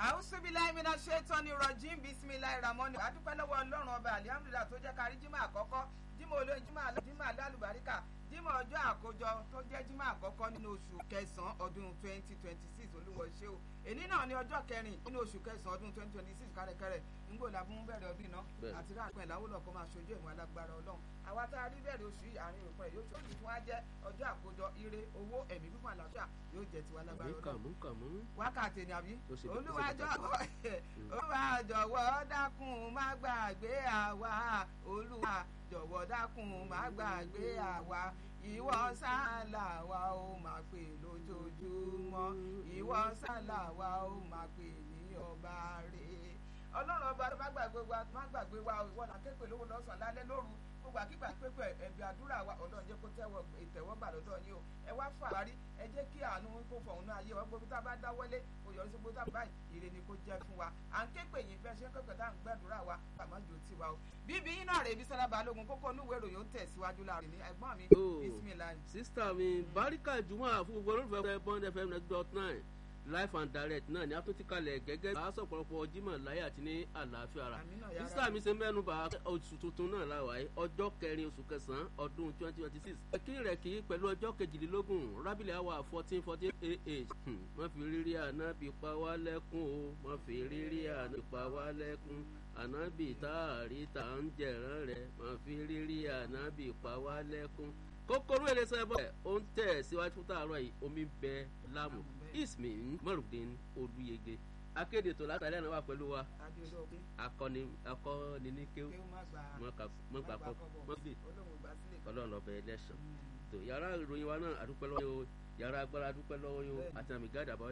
àwùsùbíláì mi náà ṣe tán ní rọ̀jìn bísímìláì ramọ́ni adúpẹ́ lọ́wọ́ ọlọ́run ọba alihamudulilayi tó jẹ́ kárí jímọ̀ àkọ́kọ́ jímọ̀ olóyin jímọ̀ alálùbáríkà jímọ̀ ọjọ́ àkójọ tó jẹ́ jímọ̀ àkọ́kọ́ nínú oṣù kẹsàn-án ọdún twenty twenty six olúwo ṣe o èní náà ní ọjọ́ kẹrin nínú oṣù kẹsàn-án ọdún twenty twenty six kárẹ́kẹ́rẹ́ ńgbò làbún bẹ̀rẹ̀ ọdún iná àti ráàpẹ̀ ìlàwọ́lọ̀ kó máa ṣojú ìwọ̀n alágbára ọlọ́run àwa tá a rí bẹ̀rẹ̀ oṣù yìí àárín òpin yóò ṣe oṣù tí wọ́n á jẹ́ ọjọ́ àkójọ ire owó ẹ̀mí fífún àlàáfíà yóò jẹ́ tiwa lágbára ọlọ́run wákàtí ni àbí olúwa jọ̀wọ́ dákun má gbàgbé àwa olúwa jọ̀wọ́ dákun má gbàgbé àwa ìwọ sálà wa ó máa pè lójoojúmọ́ ìwọ sálà wa ó máa pè ní ọba rẹ̀ ọlọ́run ọba má gbàgbé wa má gbàgbé wa ìwọ là képe lówó lọ́sàn-án lálẹ́ lóru gbogbo àkígbà pépè ẹ̀bí àdúrà wa ọlọ́run jẹ́ kó tẹ́wọ́ ìtẹ̀wọ́gbà lọ́dọ̀ yín o ẹ wá fà wárí ẹ jẹ́ kí àánú kó fọ̀hún náà ayé wa gbogbo tá a bá dáwọ́lé kò yọrí sí gbogbo tá a báyìí ire ni kò jẹ́ fún wa à ń képe yìí bẹ́ẹ̀ ṣe ń képe tá à ń gbàdúrà wa àmọ́ jò tí wa o bíbí yín náà rè bí sọlá balógun kókó onúwèé ìròyìn ó tẹ̀síwájú láàrin ní ẹ̀gbọ́n mi bisimilayi. sísítà mi baríkà jùmọ̀ fún gbogbo olólùfẹ́ bond fm next dot nine life and direct náà ni a tún ti kalẹ̀ gẹ́gẹ́ bá a sọ pọ̀lọpọ̀ jimoh láyé àti ní àlàáfíà ara sísá mi ṣe mẹ́nu bá oṣù tuntun náà láwàá ọjọ́ kẹrin oṣù kẹsàn-án ọdún twenty twenty six kí rẹ̀ kí pẹ̀lú ọjọ́ kejìlélógún rábìlì àwà fourteen fourteen ah má fi rírí àná bí pa wá lẹ́kún o má fi rírí àná bí pa wá lẹ́kún ànábì tá a rí tá a ń jẹ̀rán rẹ̀ má fi rírí àná bí pa wá lẹ́kún kókóró ẹlẹsẹ bọ ó ń tẹ̀ síwájú fún tààrọ̀ yìí omi bẹ láàmú ismail marudin olùyege akéde tó látàrí àná wà pẹ̀lú wa akọni akọni ní kéwù mọgbà kọ mọgbè ọlọ́run lọbẹ ẹlẹsàn tó yàrá ìròyìn wa náà àdúpẹ́ lọ́wọ́ yóò yàrá agbára àdúpẹ́ lọ́wọ́ yóò àti àmì gáàdà bọ